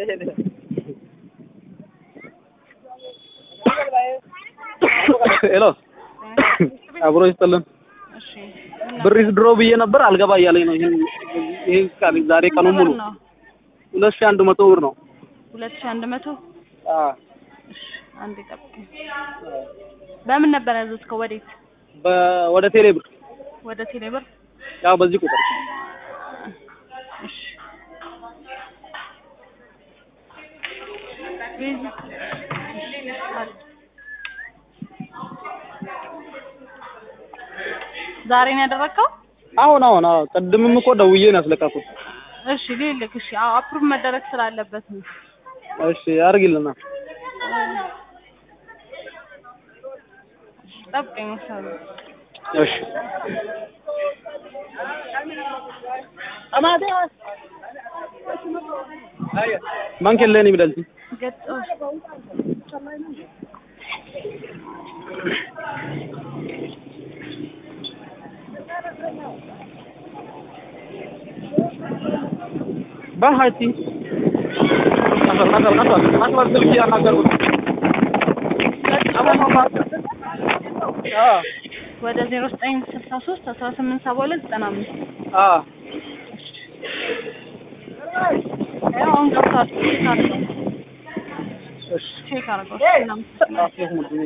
ሄሎ አብሮ ይስጥልን። እሺ ብር ድሮ ብዬ ነበር አልገባ እያለኝ ነው። ይሄን ይሄን ቃል ዛሬ ቀኑ ሙሉ ነው ሁለት ሺህ አንድ መቶ ብር ነው። ሁለት ሺህ አንድ መቶ አዎ እሺ አንዴ ጠብቀኝ። በምን ነበር ያዘዝከው? ወዴት? በ- ወደ ቴሌ ብር ወደ ቴሌብር። ያው በዚህ ቁጥር እሺ ቤዚ ዛሬ ነው ያደረግከው? አሁን አሁን አዎ ቅድምም እኮ ደውዬ ነው ያስለቀኩት። እሺ ልልክ። እሺ አዎ አፕሩቭ መደረግ ስላለበት ነው። እሺ አድርጊልና ጠብቀኝ መሰሉ እሺ ማን ከለኒ ብለልቲ ገጥ ባሃቲ አፈር አፈር አፈር አፈር ስልክ ያናገርኩት አዎ ወደ ዜሮ ዘጠኝ ስልሳ ሶስት አስራ ስምንት ሰባ ሁለት ዘጠና አምስት አዎ ያው አሁን ገብቷል። ቼክ አድርገው። እሺ ቼክ አድርገው። እናመሰግናለን። አፍህ ሙሉ